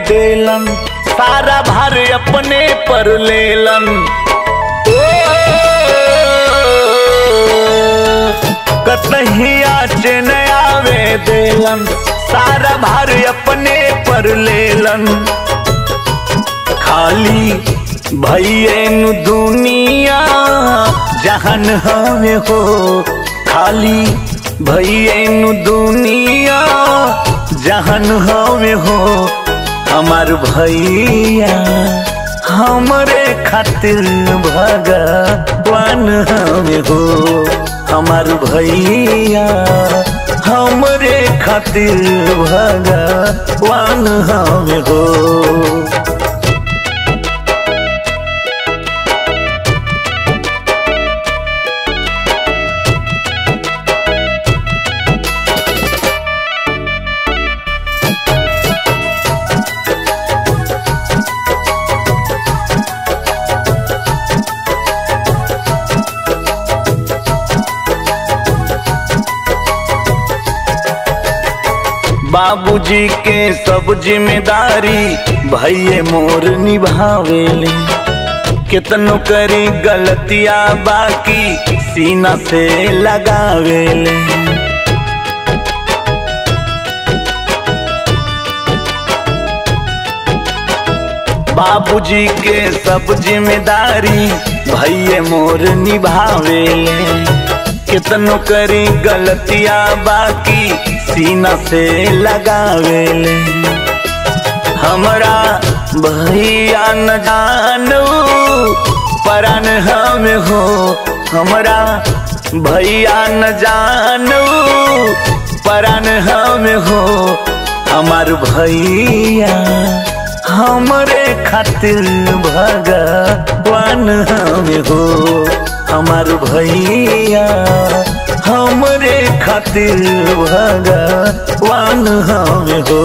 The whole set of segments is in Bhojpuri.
देलन सारा भार अपने पर लेलन ओ, कतही आच न आवे देलन सारा भार अपने पर लेलन खाली भैये नु दुनिया जहन हमें हो खाली भैये नु दुनिया जहन हमें हो हमार भैया हमरे खातिर भगवान हमें हो हमार भैया हमरे खातिर भगवान हमें हो बाबूजी के सब जिम्मेदारी भैये मोर निभावेले कितनो करी गलतिया बाकी सीना से लगावेले बाबूजी के सब जिम्मेदारी भैये मोर निभावेले कितनो करी गलतिया बाकी सीना से लगावेले हमरा भैया न जानो परान हम हो हमरा भैया न जानो परान हम हो हमार भैया हमरे खातिर भगवान हम हो हमार भैया हमरे खातिर भगवान हम हो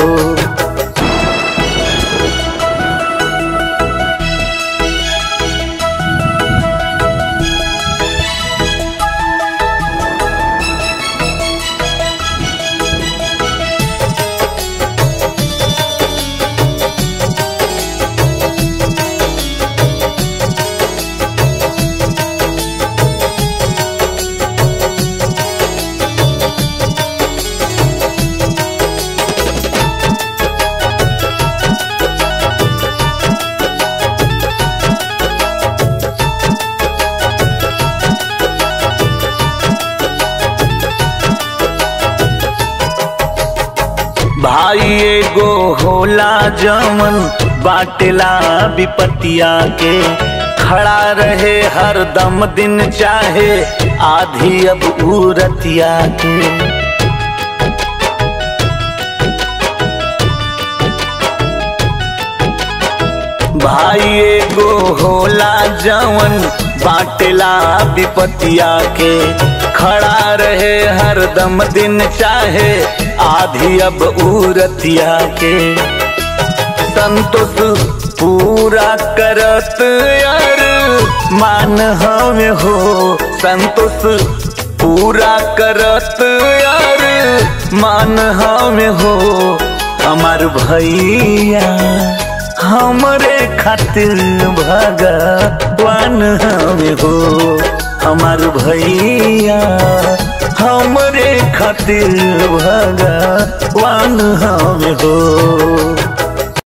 भाई एगो होला जमन बाटेला विपतिया के खड़ा रहे हर दम दिन चाहे आधी अब उरतिया के भाई एगो होला जवन बाटेला विपतिया के खड़ा रहे हर दम दिन चाहे आधी अब उरतिया के संतोष पूरा करत यार मान हमें हो संतोष पूरा करत यार मान हमें हो हमार भैया हमरे खातिर भगवान हमें हो हमार भैया हमरे खातिर भगवान हमें हो